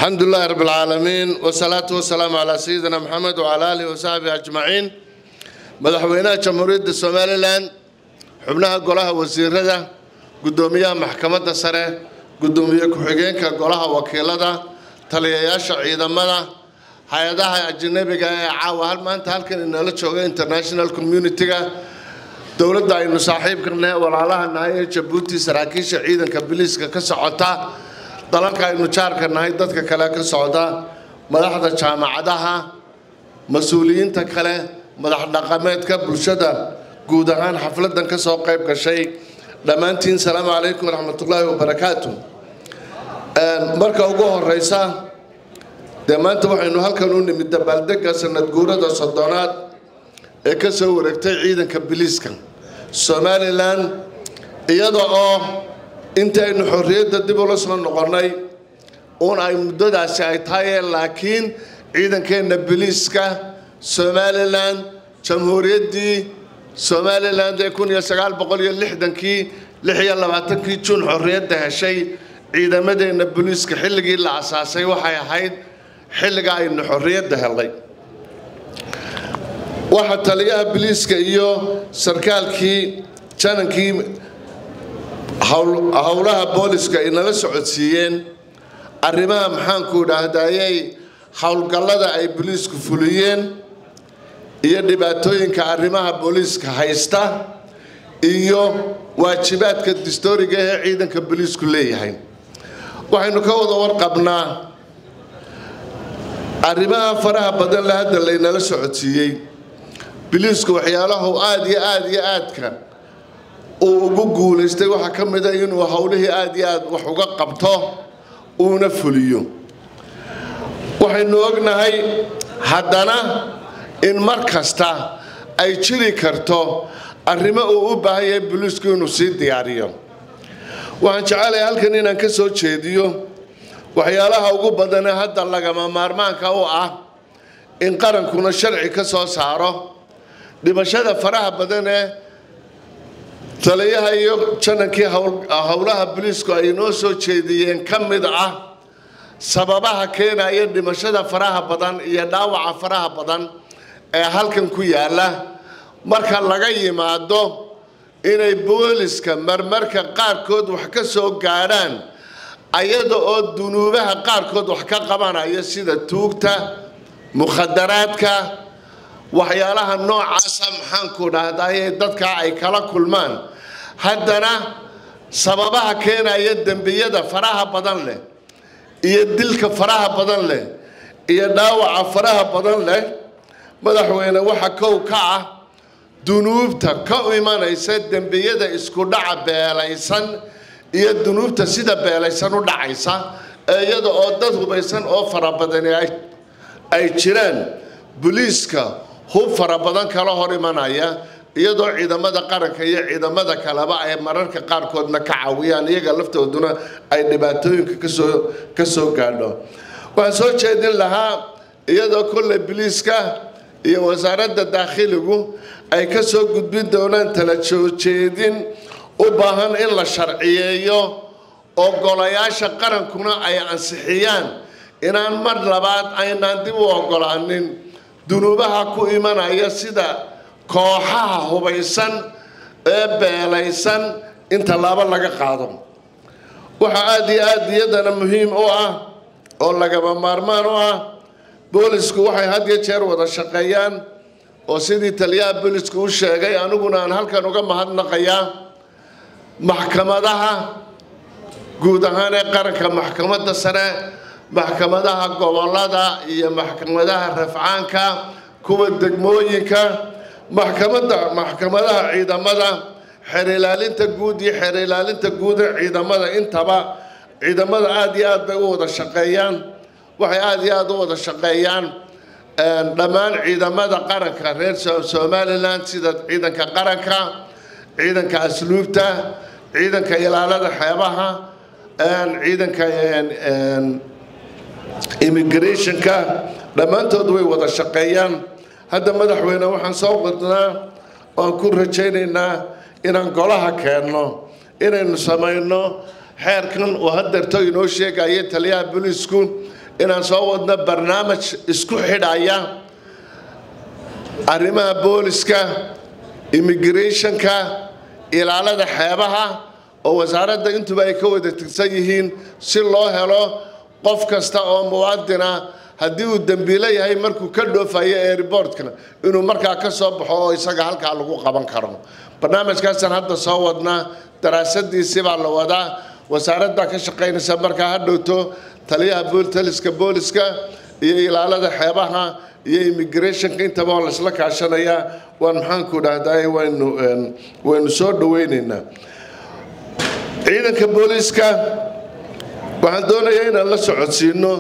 الحمد لله رب العالمين والصلاة والسلام على سيدنا محمد وعلى آله وصحبه أجمعين مدحوينها جمهورية الصوماليلاند xubnaha golaha wasiirada gudoomiyaha maxkamadda sare gudoomiye ku-xigeenka golaha wakiilada taliyayaasha ciidamada hay-adaha ajanabiga ee caawa hal maanta halkan inala jooga international community-ga dowladda aynu saaxiibka nahay walaalaha nahay ee jabuuti saraakiisha ciidanka biliiska ka socota dalalka aynu jaarka nahay dadka kale ka socda madaxda jaamacadaha mas-uuliyiinta kale madax dhaqameedka bulshada guud ahaan xafladan ka soo qayb gashay dhammaantiin salaamu calaykum waraxmatullaahi wabarakaatu marka ugu horeysa dee maanta waxaynu halkan u nimid dabaaldega sanad guurada soddonaad ee ka soo wareegtay ciidanka biliiska somalilan iyada oo intaynu xorriyadda dib ula soo noqonnay uun ay muddadaasi ay tahay laakiin ciidankeenna biliiska somalilan jamhuuriyaddii somalilan ee kun iyo sagaal boqol iyo lixdankii lix iyo labaatankii juun xorriyadda heshay ciidamadeenna booliiska xilligii la asaasay waxay ahayd xilliga aynu xorriyadda helnay waxaa taliyaha biliiska iyo sarkaalkii janankii howlaha booliska ay nala socodsiiyeen arrimaha maxaanku idhaahdayay howlgallada ay biliisku fuliyeen iyo dhibaatooyinka arrimaha booliiska haysta iyo waajibaadka distooriga ee ciidanka booliisku leeyahay waxaynu ka wada warqabnaa arrimaha faraha badan le hadda laynala socodsiiyey biliisku waxyaalahu aada iyo aada iyo aadka uu ugu guulaystay waxaa ka mid a inuu howlihii aada iyo aada wax uga qabto uuna fuliyo waxaynu ognahay haddana in mar kasta ay jiri karto arrimo uu u baahan yahay booliisku inuu sii diyaariyo waxaan jecelahay halkan inaan ka soo jeediyo waxyaalaha ugu badanee hadda lagama maarmaanka u ah in qarankuna sharci ka soo saaro dhimashada faraha badan ee taliyaha iyo janankii howlaha booliisku ay noo soo jeediyeen ka mid ah sababaha keenaya dhimashada faraha badan iyo dhaawaca faraha badan ee halkan ku yaalla marka laga yimaado inay booliska marmarka qaarkood wax ka soo gaadhaan ayada oo dunuubaha qaarkood wax ka qabanaya sida tuugta mukhadaraadka waxyaalaha noocaasa maxaanku dhahdaye dadkaa ay kala kulmaan haddana sababaha keenaya dembiyada faraha badan leh iyo dilka faraha badan leh iyo dhaawaca faraha badan leh madaxweyne waxa kow ka ah dunuubta ka imanaysa dembiyada isku dhaca beelaysan iyo dunuubta sida beelaysan u dhacaysa iyada oo dad hubaysan oo fara badani ay jiraan boliiska hub fara badan kala hor imanaya iyadoo ciidamada qaranka iyo ciidamada kaleba ay mararka qaarkoodna ka caawiyaan iyaga laftooduna ay dhibaatooyinka kasoo ka soo gaadho waxaan soo jeedin lahaa iyadoo kolley biliiska iyo wasaaradda daakhiligu ay ka soo gudbin doonaan tala soojeedin u baahan in la sharciyeeyo oo golayaasha qarankuna ay ansixiyaan inaan mar labaad aynaan dib u ogolaanin dunuubaha ku imanaya sida kooxaha hubaysan ee beelaysan in tallaabo laga qaado waxaa aada iyo aada iyadana muhiim u ah oo lagaba maarmaan u ah boolisku waxay had iyo jeer wada shaqeeyaan oo sidii taliyaha boolisku u sheegay aniguna aan halkan uga mahadnaqayaa maxkamadaha guud ahaan ee qaranka maxkamadda sare maxkamadaha gobolada iyo maxkamadaha rafcaanka kuwa degmooyinka maxkamadda maxkamadaha ciidamada xeer ilaalinta guud iyo xeer ilaalinta guud ee ciidamada intaba ciidamada aada iyo aad bay u wada shaqeeyaan waxay aada iyo aada u wada shaqeeyaan dhammaan ciidamada qaranka reer somalilan sida ciidanka qaranka ciidanka asluubta ciidanka ilaalada xeebaha ciidanka immigrationka dhammaantood way wada shaqeeyaan hadda madaxweyne waxaan soo wadnaa oan ku rajaynaynaa inaan golaha keenno inaynu samayno xeerkan uu hadeerto inoo sheegaya taliyaha booliisku inaan soo wadno barnaamij isku xidhaya arrimaha booliska immigrationka ilaalada xeebaha oo wasaaradda intuba ay ka wada tirsan yihiin si loo helo qof kasta oo muwaadina haddii uu dembiilo yahay markuu ka dhoofayo airbortka inuu markaa ka soo baxo oo isaga halkaa lagu qaban karo barnaamijkaasaan hadda soo wadnaa daraasadiisii baa la wadaa wasaaraddaa ka shaqaynaysa markaa ha dhowto taliyaha booltaliska booliska iyo ilaalada xeebaha iyo immigrationka intaba waa laysla kaashanayaa waan maxaanku dhahdaa waynu waynu soo dhaweynaynaa ciidanka booliiska waxaan doonayaa inaan la socodsiino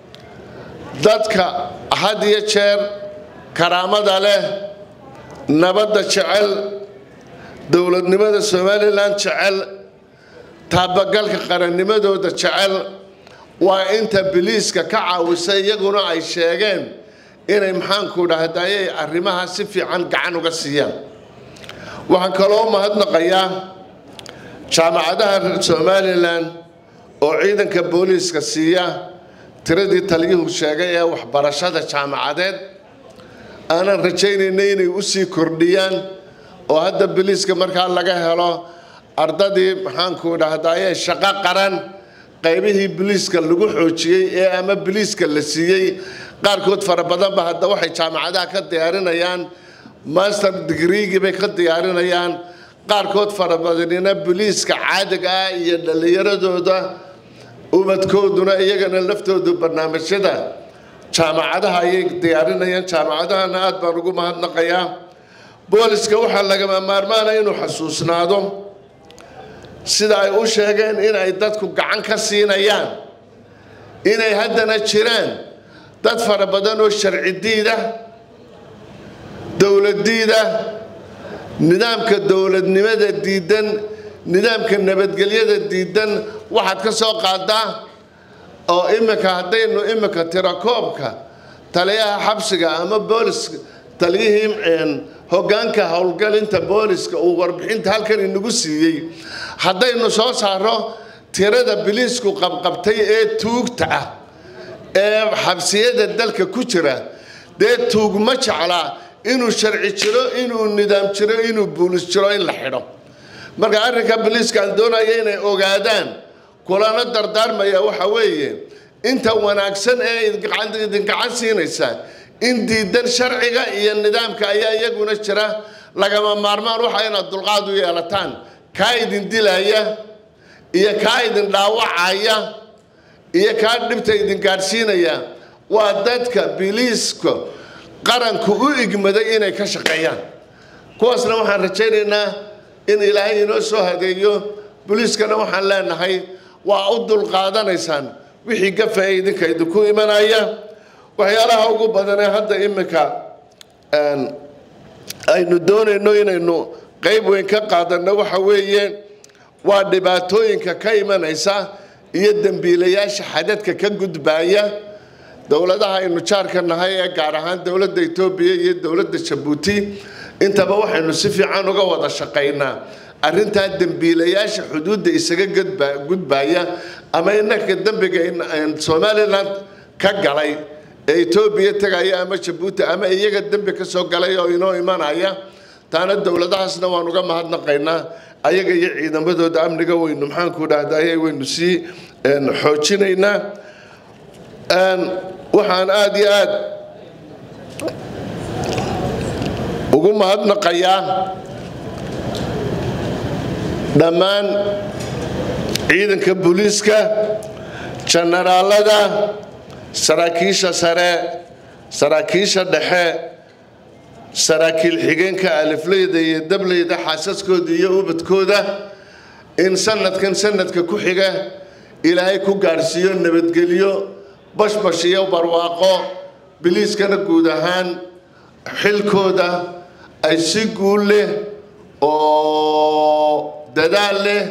dadka had iyo jeer karaamada leh nabadda jecel dowladnimada somalilan jecel taabagalka qarannimadooda jecel waa inta biliiska ka caawisa iyaguna ay sheegeen inay maxaanku dhahdaye arrimaha si fiican gacan uga siiyaan waxaan kaloo mahadnaqayaa jaamacadaha reer somalilan oo ciidanka booliiska siiya tiradii taliyuhu sheegay ee waxbarashada jaamacadeed aanan rajaynayna inay u sii kordhiyaan oo hadda biliiska markaa laga helo ardadii maxaanku dhahdaye shaqo qaran qaybihii biliiska lagu xoojiyey ee ama biliiska la siiyey qaarkood fara badanba hadda waxay jaamacadaha ka diyaarinayaan master degreegii bay ka diyaarinayaan qaarkood fara badanina biliiska caadiga ah iyo dhallinyaradooda ubadkooduna iyagana laftoodu barnaamijyada jaamacadaha ayay diyaarinayaan jaamacadahana aad baan ugu mahadnaqayaa booliska waxaa lagama maarmaana inuu xasuusnaado sida ay u sheegeen inay dadku gacan ka siinayaan inay haddana jiraan dad fara badan oo sharci diida dowladdiida nidaamka dowladnimada diidan nidaamka nabadgelyada diidan waxaad ka soo qaadaa oo iminka haddaynu iminka tirakoobka taliyaha xabsiga ama booliska taliyihii hoggaanka howlgalinta booliska uu warbixinta halkan inagu siiyey haddaynu soo saaro tirada biliisku qabqabtay ee tuugta ah ee xabsiyada dalka ku jira dee tuug ma jeclaa inuu sharci jiro inuu nidaam jiro inuu buulis jiro in la xidho marka arrinka biliiska aan doonaya inay ogaadaan kulana dardaarmaya waxa weeye inta wanaagsan ee idin gacan siinaysa in diidan sharciga iyo nidaamka ayaa iyaguna jira lagama maarmaan waxa inaad dulqaad u yeelataan kaa idin dilaya iyo kaa idin dhaawacaya iyo kaa dhibta idin gaadhsiinaya waa dadka biliiska qaranku u igmaday inay ka shaqeeyaan kuwaasna waxaan rajaynaynaa in ilaahay inoo soo hadeeyo boliiskana waxaan leenahay waa u dulqaadanaysaan wixii gafa ee idinka idinku imanaya waxyaalaha ugu badanee hadda iminka aynu doonayno inaynu qayb weyn ka qaadanno waxa weeye waa dhibaatooyinka ka imanaysa iyo dembiilayaasha xadadka ka gudbaaya dowladaha aynu jaarka nahay ee gaar ahaan dowladda etoobiya iyo dowladda jabuuti intaba waxaynu si fiican uga wada shaqaynaa arrintaa dembiilayaasha xuduudda isaga gudbaya ama inanka dembiga somalilan ka galay ee etoobiya tegaya ama jabuuti ama iyaga dembi ka soo galay oo inoo imanaya taana dowladahaasna waan uga mahadnaqaynaa ayaga iyo ciidamadooda amniga waynu maxaanku dhahdaye waynu sii xoojinaynaa waxaan aada iyo aad ugu mahadnaqayaa dhammaan ciidanka booliiska jenaraalada saraakiisha sare saraakiisha dhexe saraakiil xigeenka alifleyda iyo dableyda xaasaskooda iyo ubadkooda in sanadkan sanadka ku xiga ilaahay ku gaadhsiiyo nabadgelyo bashbash iyo barwaaqo biliiskana guud ahaan xilkooda ay si guul leh oo dadaal leh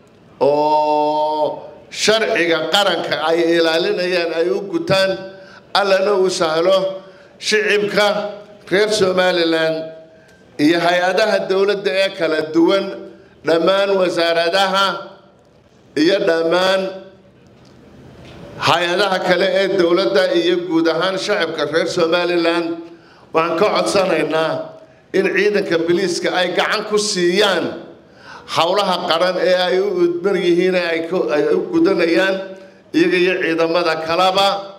oo sharciga qaranka ay ilaalinayaan ay u gutaan allana uu sahlo shicibka reer somalilan iyo hay-adaha dowladda ee kala duwan dhammaan wasaaradaha iyo dhammaan hay-adaha kale ee dowladda iyo guud ahaan shacabka reer somalilan waxaan ka codsanaynaa in ciidanka biliiska ay gacan ku siiyaan howlaha qaran ee ay u udmar yihiin ay u gudanayaan iyaga iyo ciidamada kaleba